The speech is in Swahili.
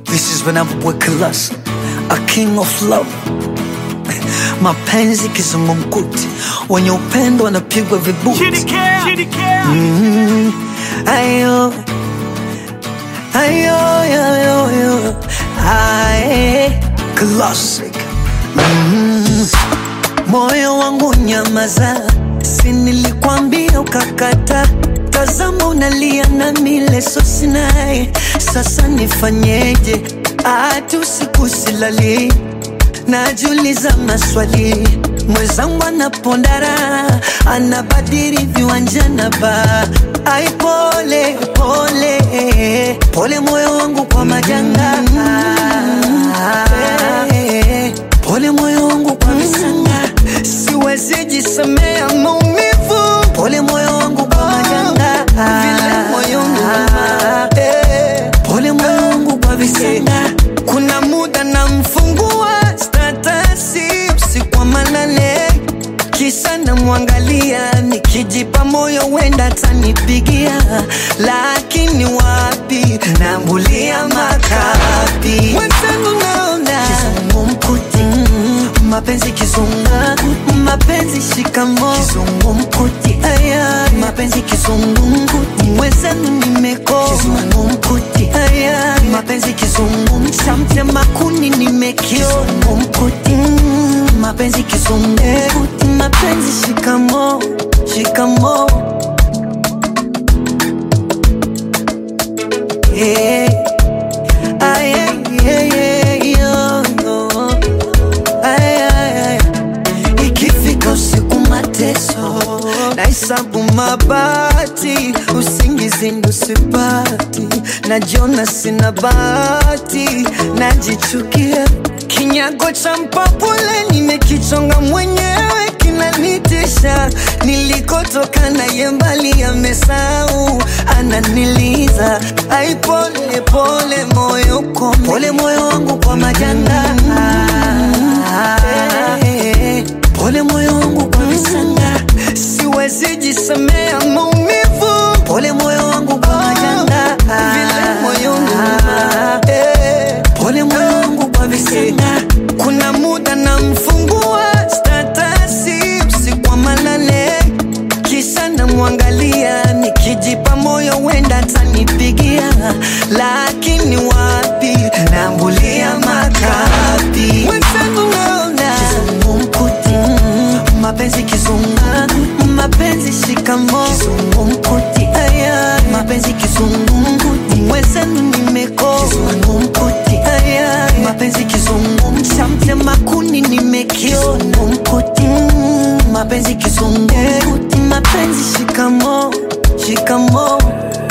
This is when I'm with class, a king of love. Mapenzi kizungumkuti, wenye upendo wanapigwa vibuti. Mm, ayo, ayo, ayo, ayo, aye, classic. Mm, moyo wangu nyamaza, si nilikwambia ukakata. Tazama unalia na mileso sinai, sasa nifanyeje? Ati usiku silali najiuliza maswali, mwenzangu anapondara, anabadili viwanja na ba ai, pole pole pole, moyo wangu kwa majanga pole, moyo wangu kwa visanga, siwezi jisemea maumivu, pole moyo wangu kwa majanga vile moyo Eh, pole moyo wangu kwa visanga, kuna muda namfungua statasi usiku wa manane kisa namwangalia nikijipa moyo wenda tanipigia, lakini wapi, nambulia makapi mwenzangu, naona kizungumkuti, mapenzi kizunga, mapenzi shikamo, kizungumkuti, aya, mapenzi kizungumkuti, mwenzangu nimekoma, kizungumkuti, aya, mapenzi kizungum, chamtema kuni nimekio, kizungumkuti, mapenzi kizungumkuti, mapenzi shikamo, shikamo, yeah. Ay, ay, ay, ay, yo, yo. Ay, ay, ay. Ikifika usiku mateso, nahesabu mabati, usingizi ndo sipati, najiona sina bahati, najichukia kinyago cha mpapule nimekichonga mwenyewe kinanitisha, nilikotoka naye mbali amesau, ananiliza ai, pole pole moyo kwa pole moyo wangu kwa majanga Eh, pole moyo wangu kwa visanga, siwezi jisemea maumivu, pole moyo wangu kwa majanga vile moyo Eh, pole moyo wangu kwa visanga, kuna muda namfungua statasi usiku wa manane kisa namwangalia nikijipa moyo wenda tanipigia, lakini wapi, nambulia makapi mwenzangu, naona kizungumkuti, mapenzi kizunga, mapenzi shikamo, kizungumkuti, aya, mapenzi kizungumkuti, mwenzangu nimeko, kizungumkuti, aya, mapenzi kizungum, chamtema kuni nimekio, kizungumkuti, mapenzi kizungumkuti, mapenzi shikamo, shikamo